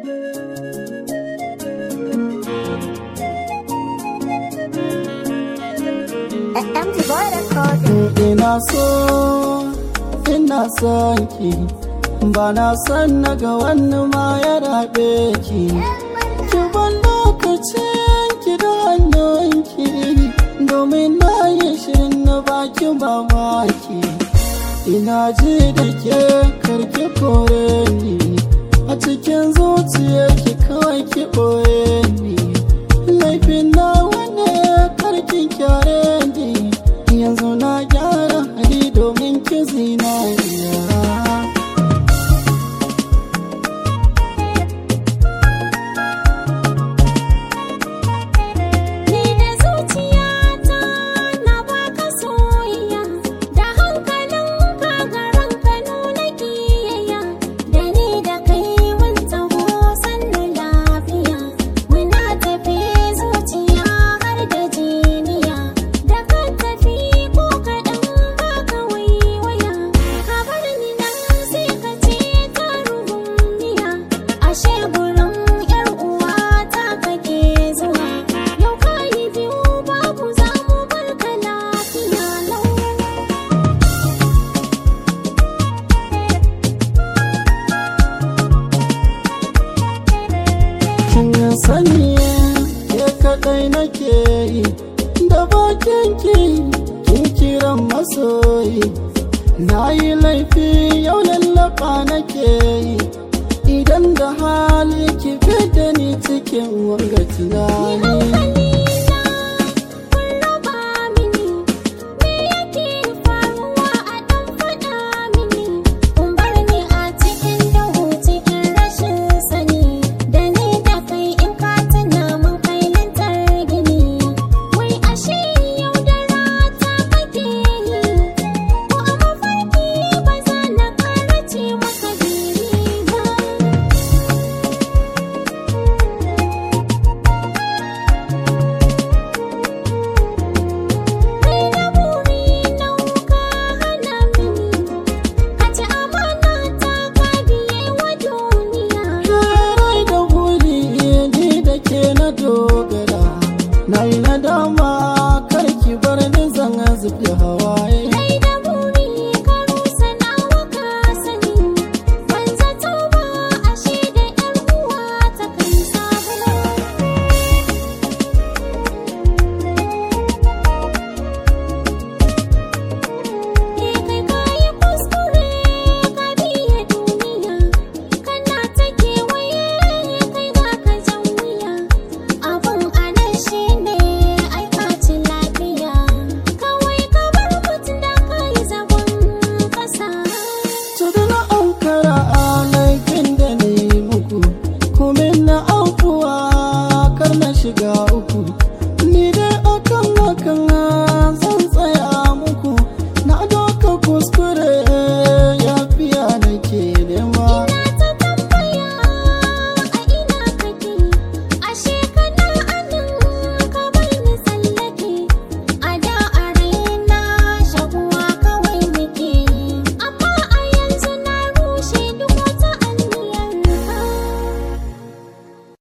MG Boy Record. ina so ina son ki ba na san na ga wani ma ya rabe ki ki ban lokacin ki da hannunki domin na yi shirin na baki mamaki ina ji da ke karki kore ni a cikin zuciyarki kawai ki ɓoye ni laifin na wane karki kyare ni yanzu na gyara hali domin ki zinariya Ni da zuciyata na baka soyayya da hankalin ka garan ka nuna kiyayya da ni da kai mun taho sannu lafiya muna tafi zuciya har da jiniya da ka tafi ko kaɗan baka waiwaya ka bar ni nan sai ka ce ta ruhuniya ashe gurin yar uwa ta kake zuwa yau ka yi biyu babu za mu barka lafiya lau kin sani ke kadai nake yi da bakin ki kin kiran masoyi na yi laifi yau lallaba nake yi idan da hali ki fi da ni cikin wanga tunani